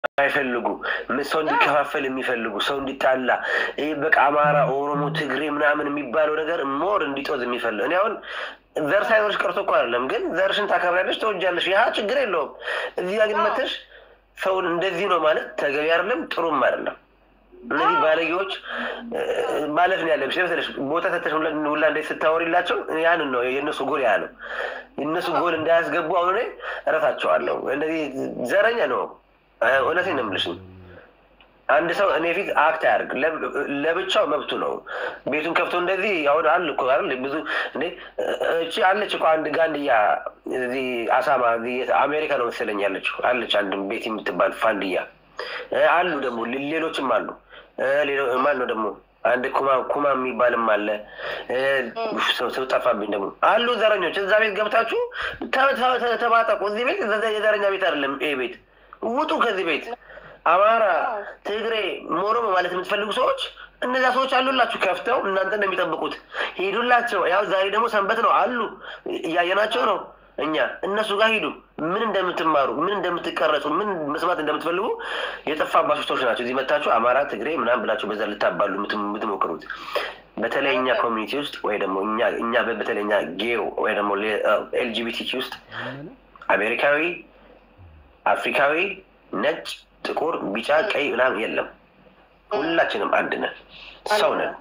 የማይፈልጉ ሰው እንዲከፋፈል የሚፈልጉ ሰው እንዲጣላ ይህ በቃ አማራ፣ ኦሮሞ፣ ትግሬ ምናምን የሚባለው ነገር ሞር እንዲጦዝ የሚፈልግ እኔ አሁን ዘር ሳይኖርሽ ቀርቶ እኮ አይደለም፣ ግን ዘርሽን ታከብሪያለሽ፣ ተወጃለሽ። ያ ችግር የለውም። እዚህ ጋ ግን መተሽ ሰውን እንደዚህ ነው ማለት ተገቢ አይደለም፣ ጥሩም አይደለም። እነዚህ ባለጌዎች ማለት ነው ያለብሽ መሰለሽ ቦታ ሰተሽ ሁላ እንዴት ስታወሪላቸው ያንን ነው የእነሱ ጎል ያ ነው። የእነሱ ጎል እንዳያስገቡ አሁን እኔ እረሳቸዋለሁ። እነዚህ ዘረኛ ነው። እውነቴን ነው የምልሽ። አንድ ሰው እኔ ፊት አክት አያርግ ለብቻው መብቱ ነው። ቤቱን ከፍቶ እንደዚህ አሁን አሉ እኮ አይደል ብዙ እንዴ እቺ አለች እኮ አንድ ጋንድያ እዚህ አሳማ አሜሪካ ነው መሰለኝ ያለችው አለች አንድ ቤት የምትባል ፋንድያ አሉ ደግሞ ሌሎችም አሉ። ማን ነው ደግሞ አንድ ኩማ ኩማ የሚባልም አለ። ሰው ጠፋብኝ ደግሞ አሉ ዘረኞች። እዛ ቤት ገብታችሁ ተባጠቁ። እዚህ ቤት የዘረኛ ቤት አይደለም ይሄ ቤት። ውጡ ከዚህ ቤት። አማራ፣ ትግሬ፣ ኦሮሞ ማለት የምትፈልጉ ሰዎች እነዚያ ሰዎች አሉላችሁ ከፍተው እናንተ ነው የሚጠብቁት። ሂዱላቸው። ያው ዛሬ ደግሞ ሰንበት ነው አሉ እያየናቸው ነው እኛ እነሱ ጋር ሂዱ። ምን እንደምትማሩ ምን እንደምትቀረጹ ምን መስማት እንደምትፈልጉ የጠፋባቸው ሰዎች ናቸው። እዚህ መታችሁ አማራ፣ ትግሬ ምናምን ብላችሁ በዛ ልታባሉ የምትሞክሩት በተለይ እኛ ኮሚኒቲ ውስጥ ወይ ደግሞ እኛ በተለይ እኛ ጌው ወይ ደግሞ ኤልጂቢቲኪ ውስጥ አሜሪካዊ፣ አፍሪካዊ፣ ነጭ፣ ጥቁር፣ ቢጫ፣ ቀይ ምናምን የለም። ሁላችንም አንድ ነን፣ ሰው ነን።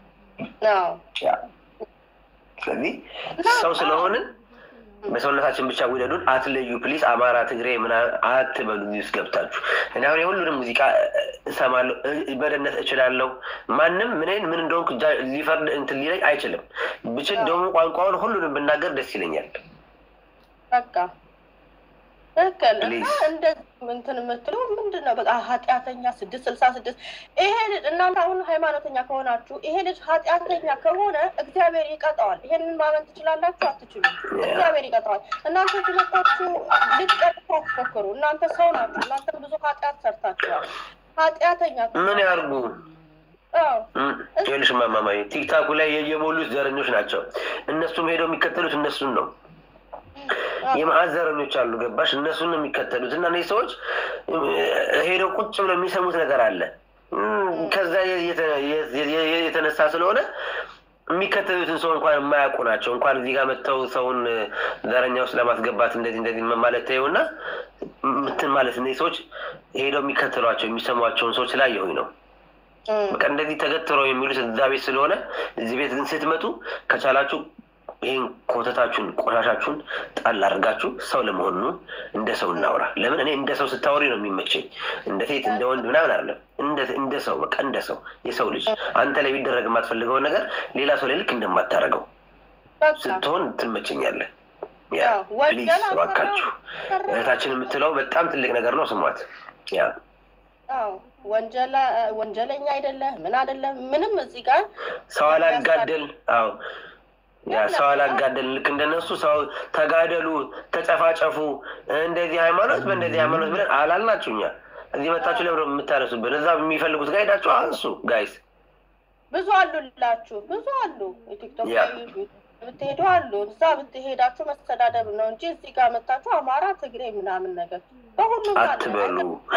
ስለዚህ ሰው ስለሆንን በሰውነታችን ብቻ ውደዱን፣ አትለዩ ፕሊስ። አማራ፣ ትግሬ ምናምን አትበሉ ውስጥ ገብታችሁ። እኔ አሁን የሁሉንም ሙዚቃ እሰማለሁ፣ በደነት እችላለሁ። ማንም ምንን ምን እንደሆንኩ ሊፈርድ እንትን ሊለኝ አይችልም። ብችል ደግሞ ቋንቋውን ሁሉንም ብናገር ደስ ይለኛል። በቃ ትክክል። እና እንደዚህ እንትን የምትለው ምንድን ነው? በቃ ኃጢአተኛ ስድስት ስልሳ ስድስት ይሄ ልጅ እናንተ አሁን ሃይማኖተኛ ከሆናችሁ ይሄ ልጅ ኃጢአተኛ ከሆነ እግዚአብሔር ይቀጣዋል። ይሄንን ማመን ትችላላችሁ? አትችሉም? እግዚአብሔር ይቀጣዋል። እናንተ ትመጣችሁ ልትቀጥፉ አትሞክሩ። እናንተ ሰው ናችሁ። እናንተ ብዙ ኃጢአት ሰርታችኋል። ኃጢአተኛ ምን ያርጉ? ይኸውልሽ ማማማዬ ቲክታኩ ላይ የሞሉት ዘረኞች ናቸው። እነሱም ሄደው የሚከተሉት እነሱን ነው የመዓት ዘረኞች አሉ። ገባሽ? እነሱን ነው የሚከተሉት እና እነዚህ ሰዎች ሄደው ቁጭ ብለው የሚሰሙት ነገር አለ። ከዛ የተነሳ ስለሆነ የሚከተሉትን ሰው እንኳን የማያውቁ ናቸው። እንኳን እዚህ ጋር መጥተው ሰውን ዘረኛ ውስጥ ለማስገባት እንደዚህ እንደዚህ ማለት ተይውና ምትን ማለት እነዚህ ሰዎች ሄደው የሚከተሏቸው የሚሰሟቸውን ሰዎች ስላየሁኝ ነው። በቃ እንደዚህ ተገትረው የሚሉት እዛ ቤት ስለሆነ እዚህ ቤት ግን ስትመጡ ከቻላችሁ ይህን ኮተታችሁን ቆሻሻችሁን ጣል አድርጋችሁ ሰው ለመሆኑ እንደ ሰው እናውራ። ለምን እኔ እንደ ሰው ስታወሪ ነው የሚመቸኝ፣ እንደ ሴት እንደ ወንድ ምናምን አይደለም። እንደ ሰው በቃ እንደ ሰው የሰው ልጅ አንተ ላይ ቢደረግ የማትፈልገውን ነገር ሌላ ሰው ላይ ልክ እንደማታደርገው ስትሆን ትመቸኛለህ። ያ ፕሊዝ እባካችሁ እህታችን የምትለው በጣም ትልቅ ነገር ነው፣ ስሟት። ያ ወንጀለኛ አይደለም ምን አይደለም ምንም እዚህ ጋር ሰው አላጋደል አዎ ያ ሰው አላጋደል ልክ እንደነሱ ሰው ተጋደሉ፣ ተጨፋጨፉ፣ እንደዚህ ሃይማኖት በእንደዚህ ሃይማኖት ብለን አላልናችሁ። እኛ እዚህ መታችሁ ለምደ የምታነሱብን እዛ የሚፈልጉት ጋር ሄዳችሁ አንሱ። ጋይስ ብዙ አሉላችሁ፣ ብዙ አሉ። ቲክቶክ ብትሄዱ አሉ። እዛ ብትሄዳችሁ መስተዳደብ ነው እንጂ እዚህ ጋር መታችሁ አማራ፣ ትግሬ ምናምን ነገር በሁሉም አትበሉ።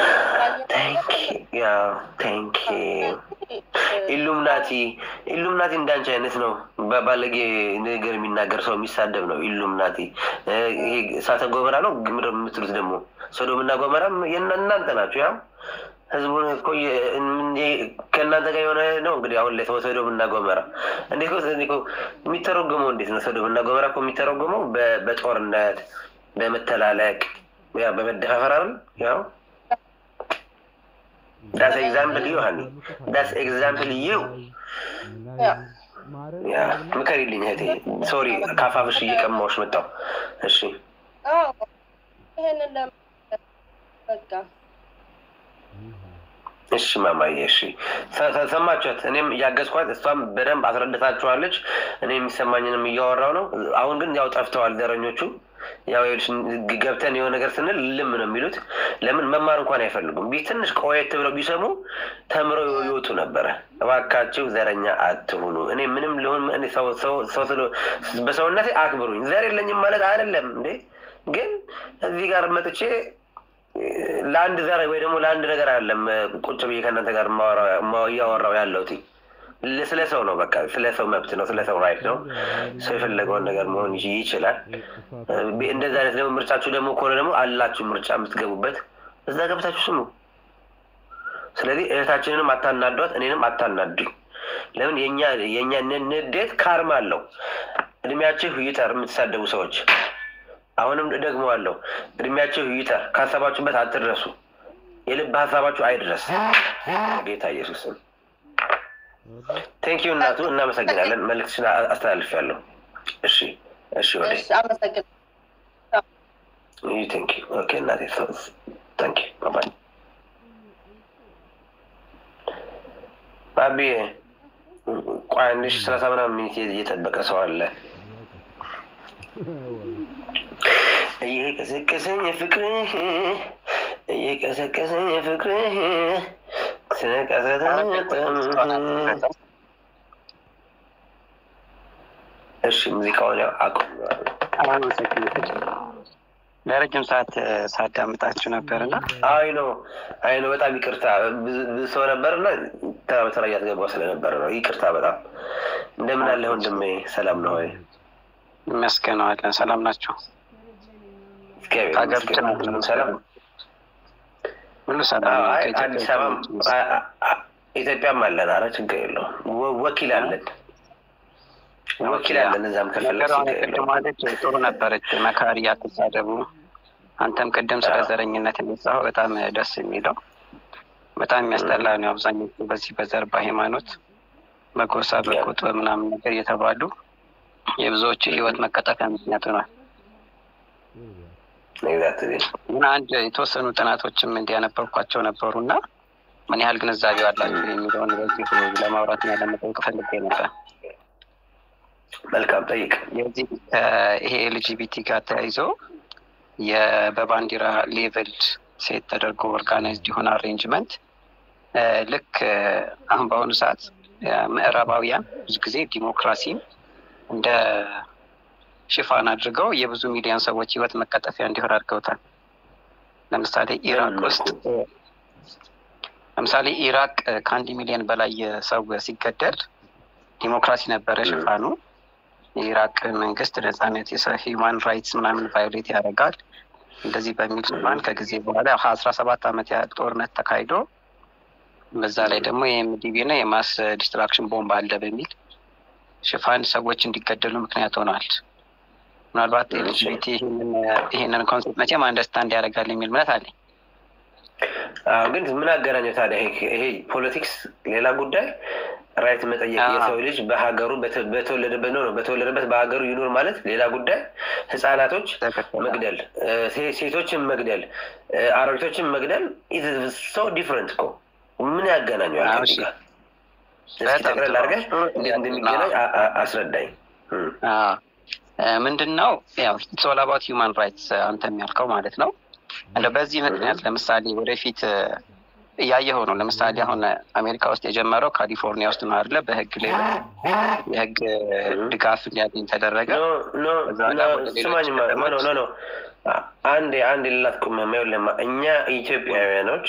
ቴንክ ኢሉምናቲ ኢሉምናቲ እንዳንቺ አይነት ነው። ባለጌ ነገር የሚናገር ሰው የሚሳደብ ነው ኢሉምናቲ። ይሄ እሳተ ገሞራ ነው ግምር የምትሉት ደግሞ ሶዶምና ገሞራም እናንተ ናችሁ። ያው ህዝቡን እኮ ከእናንተ ጋር የሆነ ነው እንግዲህ አሁን ላይ ሶዶምና ገሞራ እንዴ የሚተረጎመው እንዴት ነው? ሶዶምና ገሞራ እኮ የሚተረጎመው በጦርነት በመተላለቅ ያ በመደፋፈር አይደል ያው ዳስ ኤግዛምፕል ዩ ሀኒ ዳስ ኤግዛምፕል ዩ ያ ምከሪልኝ እህቴ። ሶሪ ካፋፍሽ እየቀማዎች መጣው። እሺ ይህንን በቃ እሺ ማማዬ፣ እሺ ሰማችኋት። እኔም እያገዝኳት እሷም በደንብ አስረድታችኋለች። እኔ የሚሰማኝንም እያወራው ነው። አሁን ግን ያው ጠፍተዋል ዘረኞቹ። ያው ገብተን የሆነ ነገር ስንል ልም ነው የሚሉት። ለምን መማር እንኳን አይፈልጉም። ቢ ትንሽ ቆየት ብለው ቢሰሙ ተምረው ይወጡ ነበረ። እባካችሁ ዘረኛ አትሁኑ። እኔ ምንም ሊሆን በሰውነቴ አክብሩኝ። ዘር የለኝም ማለት አይደለም እንዴ። ግን እዚህ ጋር መጥቼ ለአንድ ዘር ወይ ደግሞ ለአንድ ነገር አይደለም ቁጭ ብዬ ከእናንተ ጋር እያወራው ያለሁት ስለ ሰው ነው። በቃ ስለ ሰው መብት ነው፣ ስለ ሰው ራይት ነው። ሰው የፈለገውን ነገር መሆን ይችላል። እንደዚህ አይነት ደግሞ ምርጫችሁ ደግሞ ከሆነ ደግሞ አላችሁ ምርጫ የምትገቡበት እዛ ገብታችሁ ስሙ። ስለዚህ እህታችንንም አታናዷት፣ እኔንም አታናዱኝ። ለምን የእኛ ንዴት ካርማ አለው። እድሜያችሁ ይጠር የምትሳደቡ ሰዎች አሁንም ደግመዋለሁ፣ እድሜያችሁ ይጠር። ካሰባችሁበት አትድረሱ። የልብ ሀሳባችሁ አይድረስ። ጌታ ኢየሱስም ቴንኪዩ እናቱ፣ እናመሰግናለን። መልዕክትሽን አስተላልፊያለሁ። እሺ፣ እሺ፣ ወደ ቴንኪዩ። ኦኬ እናቴ፣ ቴንኪዩ። ባባይ ባቢ። ቆይ አንድ ሺህ ሰላሳ ምናምን ሚኒት እየጠበቀ ሰው አለ። እየቀሰቀሰኝ የፍቅርህ እየቀሰቀሰኝ የፍቅርህ እሺ ሙዚቃውን ያው አቁም። ለረጅም ሰዓት ሳዳምጣችሁ ነበር እና አይ ነው አይ ነው። በጣም ይቅርታ ብዙ ሰው ነበር እና ተራ በተራ እያስገባ ስለነበረ ነው። ይቅርታ በጣም እንደምን አለ ወንድሜ? ሰላም ነው ወይ? ይመስገነዋለን። ሰላም ናቸው። ሰላም ሁሉ ሰላም። አዲስ አበባ ኢትዮጵያም አለን። አረ ችግር የለውም። ወኪል አለን ወኪል አለን። እዛም ከፈለግማለች ጥሩ ነበረች። መካሪ አትሳደቡ። አንተም ቅድም ስለ ዘረኝነት የሚጻፈው በጣም ደስ የሚለው በጣም የሚያስጠላ ነው። አብዛኞቹ በዚህ በዘር በሃይማኖት በጎሳ በቁጥ ምናምን ነገር እየተባሉ የብዙዎች ህይወት መቀጠፊያ ምክንያት ሆኗል። እና አንድ የተወሰኑ ጥናቶችም እንዲያነበብኳቸው ነበሩ እና ምን ያህል ግንዛቤው አላቸው የሚለውን በዚህ ለማውራት እና ለመጠየቅ ፈልጌ ነበር። መልካም ጠይቅ። የዚህ ይሄ ኤልጂቢቲ ጋር ተያይዞ በባንዲራ ሌቭል ሴት ተደርጎ ኦርጋናይዝድ የሆነ አሬንጅመንት ልክ አሁን በአሁኑ ሰዓት ምዕራባውያን ብዙ ጊዜ ዲሞክራሲን እንደ ሽፋን አድርገው የብዙ ሚሊዮን ሰዎች ህይወት መቀጠፊያ እንዲሆን አድርገውታል። ለምሳሌ ኢራቅ ውስጥ ለምሳሌ ኢራቅ ከአንድ ሚሊዮን በላይ ሰው ሲገደል ዲሞክራሲ ነበረ ሽፋኑ። የኢራቅ መንግስት ነጻነት፣ የሂውማን ራይትስ ምናምን ቫዮሌት ያደርጋል እንደዚህ በሚል ሽፋን ከጊዜ በኋላ አስራ ሰባት ዓመት ያህል ጦርነት ተካሂዶ በዛ ላይ ደግሞ የኤምዲቢ እና የማስ ዲስትራክሽን ቦምብ አለ በሚል ሽፋን ሰዎች እንዲገደሉ ምክንያት ሆነዋል። ምናልባት ኤልጂቢቲ ይህንን ኮንሰፕት መቼም አንደርስታንድ ያደርጋል የሚል እምነት አለኝ። ግን ምን አገናኘው ታዲያ? ይሄ ፖለቲክስ ሌላ ጉዳይ፣ ራይት መጠየቅ የሰው ልጅ በሀገሩ በተወለደበት ነው በተወለደበት በሀገሩ ይኑር ማለት ሌላ ጉዳይ። ህጻናቶች መግደል፣ ሴቶችን መግደል፣ አረቢቶችን መግደል ሰው ዲፍረንት እኮ ምን ያገናኘዋል? እስኪ ጠቅለል አድርገህ እንዴት እንደሚገናኝ አስረዳኝ። ምንድን ነው ያው ኢትስ ኦል አባውት ሂውማን ራይትስ አንተ የሚያልከው ማለት ነው። እንደ በዚህ ምክንያት ለምሳሌ ወደፊት እያየኸው ነው። ለምሳሌ አሁን አሜሪካ ውስጥ የጀመረው ካሊፎርኒያ ውስጥ ነው አይደለ? በህግ ላይ የህግ ድጋፍ እንዲያገኝ ተደረገ። ስማኝ ኖ አንድ አንድ ሌላት ቁመማ ለማ እኛ ኢትዮጵያውያኖች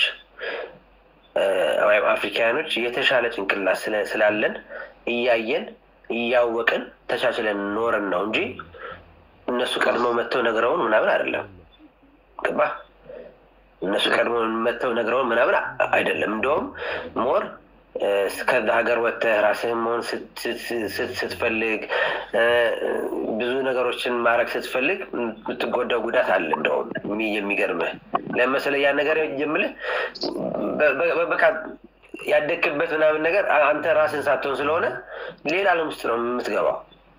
ወይም አፍሪካውያኖች የተሻለ ጭንቅላት ስላለን እያየን እያወቅን ተቻችለን ኖረን ነው እንጂ እነሱ ቀድመው መጥተው ነግረውን ምናምን አይደለም። ገባ? እነሱ ቀድሞ መጥተው ነግረውን ምናምን አይደለም። እንደውም ሞር ከዛ ሀገር ወጥተህ ራስህን መሆን ስትፈልግ ብዙ ነገሮችን ማድረግ ስትፈልግ የምትጎዳው ጉዳት አለ። እንደውም የሚገርምህ ለመሰለህ ያን ነገር የምልህ በቃ ያደግክበት ምናምን ነገር አንተ ራስን ሳትሆን ስለሆነ ሌላ ዓለም ውስጥ ነው የምትገባው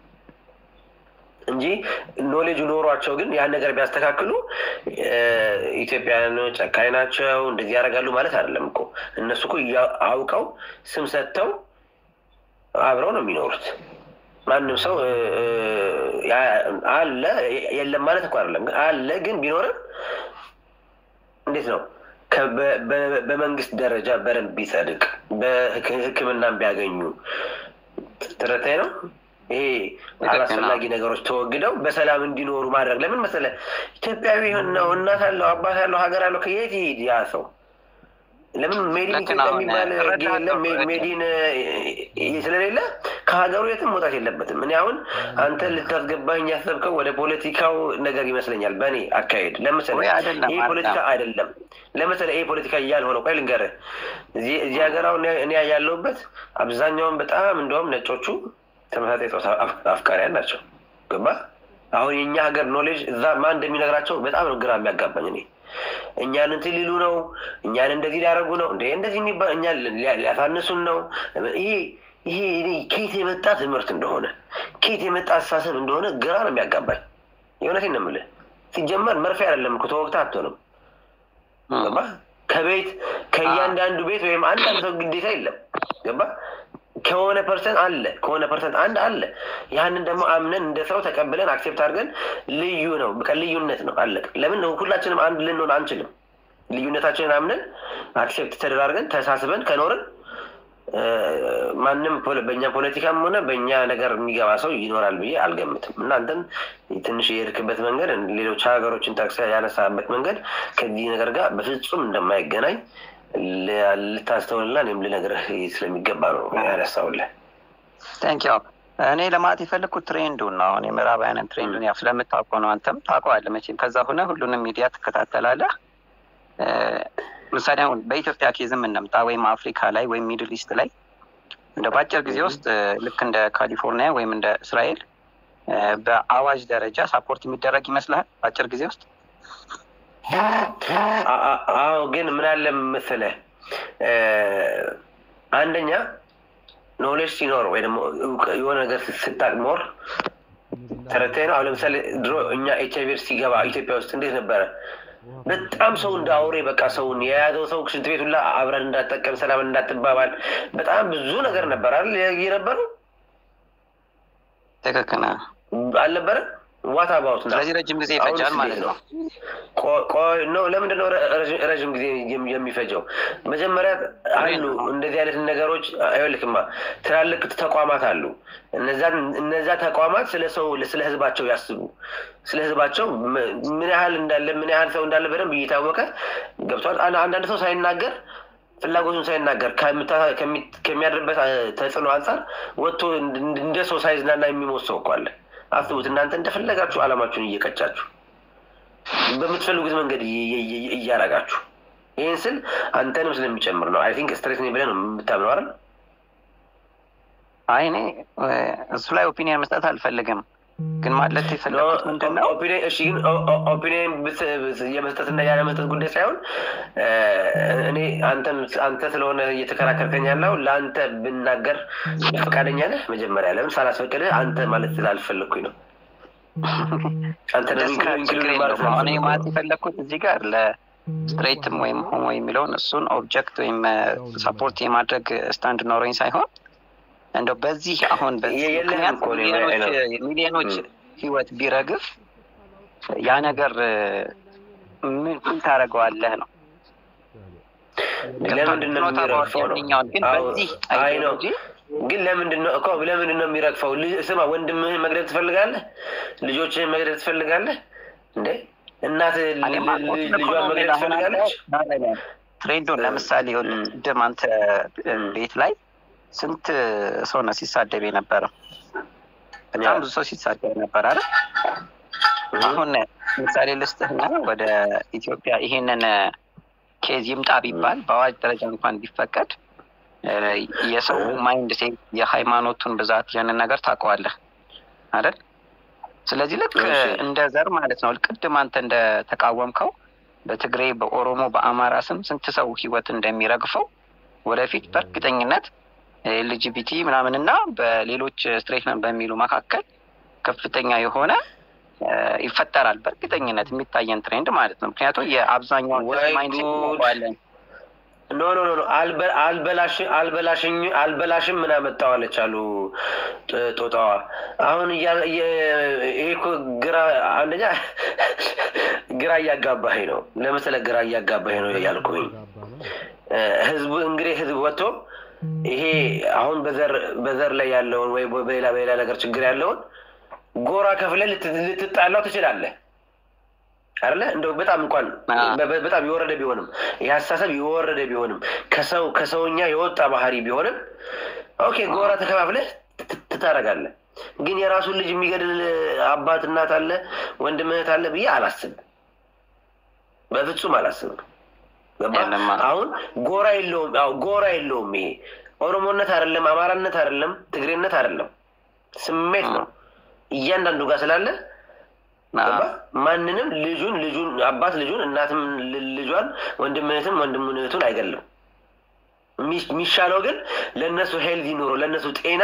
እንጂ ኖሌጁ ኖሯቸው ግን ያን ነገር ቢያስተካክሉ ኢትዮጵያውያን ጨካኝ ናቸው እንደዚህ ያደርጋሉ ማለት አይደለም እኮ። እነሱ እኮ አውቀው ስም ሰጥተው አብረው ነው የሚኖሩት። ማንም ሰው አለ የለም ማለት እኮ አይደለም፣ አለ ግን ቢኖርም እንዴት ነው በመንግስት ደረጃ በደንብ ቢጸድቅ በሕክምናም ቢያገኙ ትረታይ ነው ይሄ አላስፈላጊ ነገሮች ተወግደው በሰላም እንዲኖሩ ማድረግ። ለምን መሰለህ ኢትዮጵያዊ ነው፣ እናት አለው፣ አባት አለው፣ ሀገር አለው። ከየት ይሄድ ያ ሰው? ለምን ሜዲን ኢትዮጵያ የሚባል የለም ሜዲን ስለሌለ ከሀገሩ የትም መውጣት የለበትም። እኔ አሁን አንተ ልታስገባኝ ያሰብከው ወደ ፖለቲካው ነገር ይመስለኛል፣ በእኔ አካሄድ። ለምሳሌ ይሄ ፖለቲካ አይደለም። ለምሳሌ ይሄ ፖለቲካ እያልሆነው ቆይ ልንገርህ፣ እዚህ ሀገር አሁን እኔ ያለሁበት አብዛኛውን በጣም እንደውም ነጮቹ ተመሳሳይ ፆታ አፍቃሪያን ናቸው። ገባ አሁን የእኛ ሀገር ኖሌጅ እዛ ማን እንደሚነግራቸው በጣም ነው ግራ የሚያጋባኝ እኔ እኛን እንትን ሊሉ ነው፣ እኛን እንደዚህ ሊያደርጉ ነው እንደ እንደዚህ የሚባል እኛን ሊያሳንሱን ነው። ይሄ ይሄ ከየት የመጣ ትምህርት እንደሆነ ከየት የመጣ አስተሳሰብ እንደሆነ ግራ ነው የሚያጋባኝ። የእውነቴን ነው የምልህ። ሲጀመር መርፌ አይደለም እኮ ተወግተህ አትሆንም። ገባ ከቤት ከእያንዳንዱ ቤት ወይም አንዳንድ ሰው ግዴታ የለም። ገባ ከሆነ ፐርሰንት አለ ከሆነ ፐርሰንት አንድ አለ። ያንን ደግሞ አምነን እንደ ሰው ተቀብለን አክሴፕት አድርገን ልዩ ነው በቃ ልዩነት ነው አለቅ። ለምን ሁላችንም አንድ ልንሆን አንችልም? ልዩነታችንን አምነን አክሴፕት ተደራርገን ተሳስበን ከኖርን ማንም በእኛ ፖለቲካም ሆነ በእኛ ነገር የሚገባ ሰው ይኖራል ብዬ አልገምትም። እናንተም ትንሽ የሄድክበት መንገድ ሌሎች ሀገሮችን ጠቅሰህ ያነሳበት መንገድ ከዚህ ነገር ጋር በፍጹም እንደማይገናኝ ልታስተውልና እኔም ልነግርህ ስለሚገባ ነው ያነሳውልህ። ታንኪው እኔ ለማለት የፈለግኩት ትሬንዱን ነው። አሁን የምዕራባውያንን ትሬንዱን ያው ስለምታውቀው ነው። አንተም ታውቀዋለህ መቼም ከዛ ሆነ ሁሉንም ሚዲያ ትከታተላለህ። ምሳሌ አሁን በኢትዮጵያ ኬዝም እንምጣ ወይም አፍሪካ ላይ ወይም ሚድል ኢስት ላይ እንደ በአጭር ጊዜ ውስጥ ልክ እንደ ካሊፎርኒያ ወይም እንደ እስራኤል በአዋጅ ደረጃ ሳፖርት የሚደረግ ይመስልሃል በአጭር ጊዜ ውስጥ? አዎ ግን ምን አለ መሰለህ፣ አንደኛ ኖሌጅ ሲኖር ወይ ደግሞ የሆነ ነገር ስታቅ ሞር ተረታይ ነው። አሁን ለምሳሌ ድሮ እኛ ኤች አይቪ ሲገባ ኢትዮጵያ ውስጥ እንዴት ነበረ? በጣም ሰው እንደ አውሬ በቃ ሰውን የያዘው ሰው ሽንት ቤት ሁላ አብረን እንዳጠቀም ሰላም እንዳትባባል በጣም ብዙ ነገር ነበር አይደል የነበረው። ትክክል አልነበረም? ዋት አባውት ስለዚህ ረጅም ጊዜ ይፈጃል ማለት ነው። ቆይ ነው ለምንድን ነው ረዥም ጊዜ የሚፈጀው? መጀመሪያ አሉ እንደዚህ አይነት ነገሮች አይወልክማ ትላልቅ ተቋማት አሉ። እነዛ ተቋማት ስለ ሰው ስለ ህዝባቸው ያስቡ። ስለ ህዝባቸው ምን ያህል እንዳለ ምን ያህል ሰው እንዳለ በደንብ እየታወቀ ገብቷል። አንዳንድ ሰው ሳይናገር ፍላጎቱን ሳይናገር ከሚያድርበት ተጽዕኖ አንጻር ወጥቶ እንደ ሰው ሳይዝናና የሚሞት ሰው እኮ አለ። አስቡት እናንተ እንደፈለጋችሁ አላማችሁን እየቀጫችሁ በምትፈልጉት መንገድ እያረጋችሁ ይህን ስል አንተንም ስለሚጨምር ነው። አይ ቲንክ ስትሬት ነኝ ብለህ ነው የምታምነው አይደል? አይ እኔ እሱ ላይ ኦፒኒየን መስጠት አልፈልግም፣ ግን ማለት የፈለኩት ምንድን ነው እሺ፣ ግን ኦፒኒየን የመስጠትና ያለ መስጠት ጉዳይ ሳይሆን እኔ አንተ ስለሆነ እየተከራከርከኝ ያለው ለአንተ ብናገር ፈቃደኛ ነህ? መጀመሪያ ለምን ሳላስፈቅድህ አንተ ማለት ስላልፈለግኩኝ ነው። አንተ አሁን ማለት የፈለግኩት እዚህ ጋር ለስትሬትም ወይም ሆሞ የሚለውን እሱን ኦብጀክት ወይም ሰፖርት የማድረግ ስታንድ ኖረኝ ሳይሆን እንደው በዚህ አሁን ምክንያት ሚሊዮኖች ህይወት ቢረግፍ ያ ነገር ምን ታደርገዋለህ ነው። ለምንድን ነው የሚረግፈው ነው? አይ ነው ግን ለምንድን ነው እኮ ለምንድን ነው የሚረግፈው? ስማ ወንድምህን መግደል ትፈልጋለህ? ልጆችህን መግደል ትፈልጋለህ እንዴ? እናት ልጇን መግደል ትፈልጋለች? ትሬንዱን ለምሳሌ ቅድም አንተ ቤት ላይ ስንት ሰው ነው ሲሳደብ የነበረው? በጣም ብዙ ሰው ሲሳደብ ነበር አይደል? አሁን ምሳሌ ልስጥህና ወደ ኢትዮጵያ ይሄንን ኬዝ ይምጣ ቢባል በአዋጅ ደረጃ እንኳን ቢፈቀድ የሰው ማይንድ ሴት የሃይማኖቱን ብዛት ያንን ነገር ታውቀዋለህ አይደል? ስለዚህ ልክ እንደ ዘር ማለት ነው። ቅድም አንተ እንደተቃወምከው በትግሬ፣ በኦሮሞ፣ በአማራ ስም ስንት ሰው ህይወት እንደሚረግፈው ወደፊት በእርግጠኝነት ኤልጂቢቲ ምናምን እና በሌሎች ስትሬት ነን በሚሉ መካከል ከፍተኛ የሆነ ይፈጠራል። በእርግጠኝነት የሚታየን ትሬንድ ማለት ነው። ምክንያቱም የአብዛኛውን ማይንድ ሴት ኖ ኖ ኖ አልበላሽም ምን አመጣዋለች አሉ ጦጣዋ። አሁን ይሄ እኮ ግራ አንደኛ ግራ እያጋባህ ነው። ለመሰለ ግራ እያጋባህ ነው ያልኩኝ። ህዝቡ እንግዲህ ህዝብ ወጥቶ ይሄ አሁን በዘር በዘር ላይ ያለውን ወይ በሌላ በሌላ ነገር ችግር ያለውን ጎራ ከፍለህ ልትጣላው ትችላለህ አይደለ? እንደው በጣም እንኳን በጣም የወረደ ቢሆንም ይህ አስተሳሰብ የወረደ ቢሆንም ከሰው ከሰውኛ የወጣ ባህሪ ቢሆንም ኦኬ ጎራ ተከፋፍለህ ትታረጋለህ። ግን የራሱን ልጅ የሚገድል አባት እናት አለ ወንድም እህት አለ ብዬ አላስብም። በፍጹም አላስብም። አሁን ጎራ የለውም። ጎራ የለውም። ይሄ ኦሮሞነት አይደለም፣ አማራነት አይደለም፣ ትግሬነት አይደለም፣ ስሜት ነው። እያንዳንዱ ጋር ስላለ ማንንም ልጁን ልጁን አባት ልጁን እናትም ልጇን ወንድም እህትም ወንድም እህቱን አይገልም። የሚሻለው ግን ለእነሱ ሄልዚ ኑሮ ለእነሱ ጤና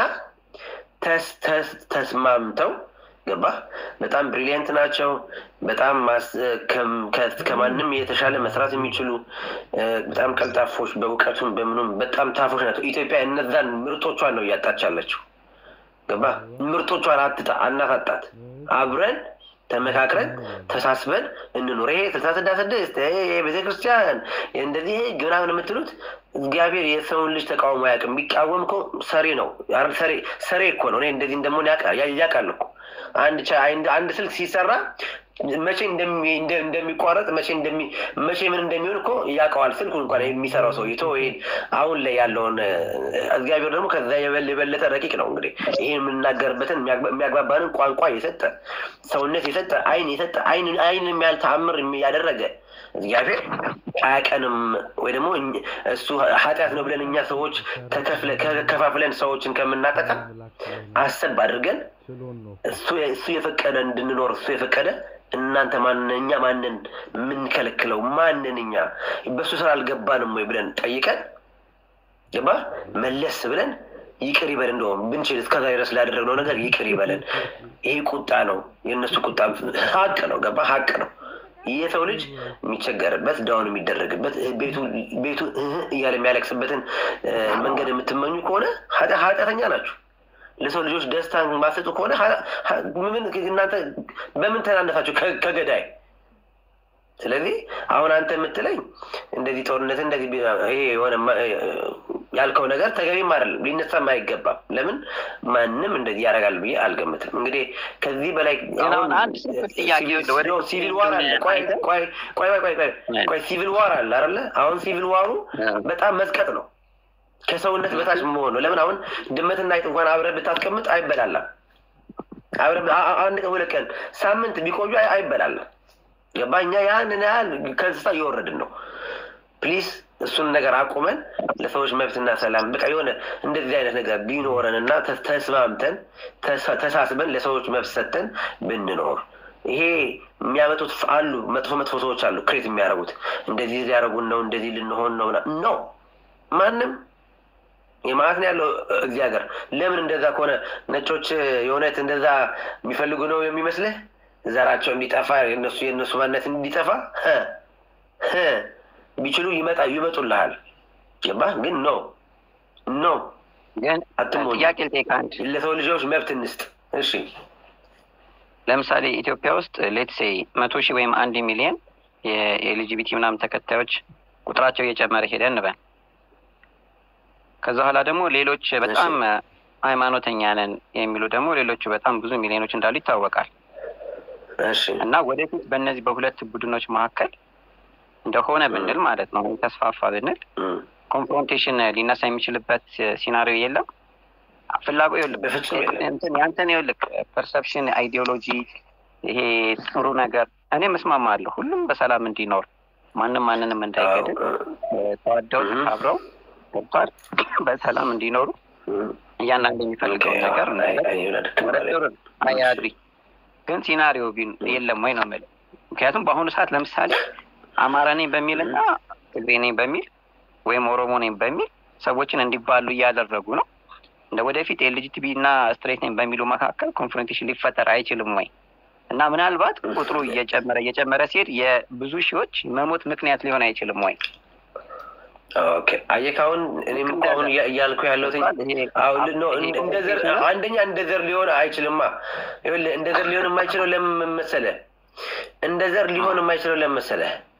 ተስማምተው ገባ በጣም ብሪሊየንት ናቸው። በጣም ከማንም የተሻለ መስራት የሚችሉ በጣም ቀልጣፎች፣ በእውቀቱም በምኑም በጣም ታፎች ናቸው። ኢትዮጵያ እነዛን ምርጦቿን ነው እያጣች ያለችው። ገባ ምርጦቿን አትጣ አናታጣት። አብረን ተመካክረን ተሳስበን እንኑር። ይሄ ስልሳ ስድስት ስድስት ቤተክርስቲያን እንደዚህ ምናምን የምትሉት እግዚአብሔር የሰውን ልጅ ተቃውሞ አያውቅም። ቢቃወም እኮ ሰሪ ነው ሰሪ እኮ ነው። እኔ እንደዚህ እንደመሆን ያውቃል እኮ አንድ ስልክ ሲሰራ መቼ እንደሚቋረጥ መቼ መቼ ምን እንደሚሆን እኮ ያውቀዋል። ስልኩ እንኳን የሚሰራው ሰው ይቶ ይሄን አሁን ላይ ያለውን እግዚአብሔር ደግሞ ከዛ የበለጠ ረቂቅ ነው። እንግዲህ ይህን የምናገርበትን የሚያግባባንን ቋንቋ የሰጠ ሰውነት የሰጠ አይን የሰጠ አይን የሚያህል ተአምር ያደረገ እግዚአብሔር አያቀንም ወይ ደግሞ እሱ ኃጢአት ነው ብለን እኛ ሰዎች ከፋፍለን ሰዎችን ከምናጠቃ አሰብ አድርገን እሱ የፈቀደ እንድንኖር እሱ የፈቀደ እናንተ ማንን እኛ ማንን የምንከለክለው ማንን እኛ በእሱ ስራ አልገባንም ወይ ብለን ጠይቀን ገባ መለስ ብለን ይቅር ይበል እንደውም ብንችል እስከዛ ድረስ ላደረግነው ነገር ይቅር ይበለን። ይሄ ቁጣ ነው፣ የእነሱ ቁጣ ሀቅ ነው። ገባ ሀቅ ነው። የሰው ልጅ የሚቸገርበት ዳውን የሚደረግበት ቤቱ እያለ የሚያለቅስበትን መንገድ የምትመኙ ከሆነ ኃጢአተኛ ናችሁ። ለሰው ልጆች ደስታ ማሰጡ ከሆነ እናንተ በምን ተናነሳችሁ ከገዳይ? ስለዚህ አሁን አንተ የምትለኝ እንደዚህ ጦርነት እንደዚህ ይሄ የሆነ ያልከው ነገር ተገቢም አይደለም፣ ሊነሳም አይገባም። ለምን ማንም እንደዚህ ያደርጋል ብዬ አልገምትም። እንግዲህ ከዚህ በላይ ሲቪል ዋር አለ። ቆይ ቆይ ቆይ ቆይ ሲቪል ዋር አለ አይደለ? አሁን ሲቪል ዋሩ በጣም መዝቀጥ ነው፣ ከሰውነት በታች መሆን ነው። ለምን አሁን ድመትና አይጥ እንኳን አብረህ ብታስቀምጥ አይበላላም። አብረህ አንድ ቀን ሁለት ቀን ሳምንት ቢቆዩ አይበላላም። ገባ? እኛ ያንን ያህል ከእንስሳ እየወረድን ነው። ፕሊዝ እሱን ነገር አቁመን ለሰዎች መብትና ሰላም በቃ የሆነ እንደዚህ አይነት ነገር ቢኖረን እና ተስማምተን ተሳስበን ለሰዎች መብት ሰጥተን ብንኖር ይሄ የሚያመጡት አሉ መጥፎ መጥፎ ሰዎች አሉ ክሬት የሚያደርጉት እንደዚህ ሊያደርጉን ነው እንደዚህ ልንሆን ነው ነው ማንም የማለት ነው ያለው እዚህ ሀገር ለምን እንደዛ ከሆነ ነጮች የእውነት እንደዛ የሚፈልጉ ነው የሚመስልህ ዘራቸው እንዲጠፋ የነሱ የእነሱ ማንነት እንዲጠፋ ቢችሉ ይመጣ ይመጡልሃል። ገባህ? ግን ኖ ኖ አትሞኝ። ጥያቄ ልጠይቅ አንድ ለሰው ልጆች መብት እንስጥ። እሺ ለምሳሌ ኢትዮጵያ ውስጥ ሌትሴ መቶ ሺህ ወይም አንድ ሚሊዮን የኤልጂቢቲ ምናምን ተከታዮች ቁጥራቸው እየጨመረ ሄደ እንበል። ከዛ በኋላ ደግሞ ሌሎች በጣም ሃይማኖተኛ ነን የሚሉ ደግሞ ሌሎቹ በጣም ብዙ ሚሊዮኖች እንዳሉ ይታወቃል። እና ወደፊት በእነዚህ በሁለት ቡድኖች መካከል እንደሆነ ብንል ማለት ነው ተስፋፋ ብንል ኮንፍሮንቴሽን ሊነሳ የሚችልበት ሲናሪዮ የለም። ፍላጎ ያንተን ይኸውልህ ፐርሰፕሽን፣ አይዲዮሎጂ ይሄ ጥሩ ነገር እኔ መስማማለሁ። ሁሉም በሰላም እንዲኖር ማንም ማንንም እንዳይገድል ተዋደው አብረው ገብቷል በሰላም እንዲኖሩ እያንዳንዱ የሚፈልገው ነገር አያድሪ ግን ሲናሪዮ የለም ወይ ነው የምልህ። ምክንያቱም በአሁኑ ሰዓት ለምሳሌ አማራ ነኝ በሚል እና ትግሬ ነኝ በሚል ወይም ኦሮሞ ነኝ በሚል ሰዎችን እንዲባሉ እያደረጉ ነው። እንደ ወደፊት ኤልጂቲቢ እና ስትሬት ነኝ በሚሉ መካከል ኮንፍሮንቴሽን ሊፈጠር አይችልም ወይ እና ምናልባት ቁጥሩ እየጨመረ እየጨመረ ሲሄድ የብዙ ሺዎች መሞት ምክንያት ሊሆን አይችልም ወይ? አየህ አሁን እኔም እኮ አሁን እያልኩ ያለሁት አንደኛ እንደ ዘር ሊሆን አይችልማ። እንደ ዘር ሊሆን የማይችለው ለምን መሰለህ? እንደ ዘር ሊሆን የማይችለው ለምን መሰለህ?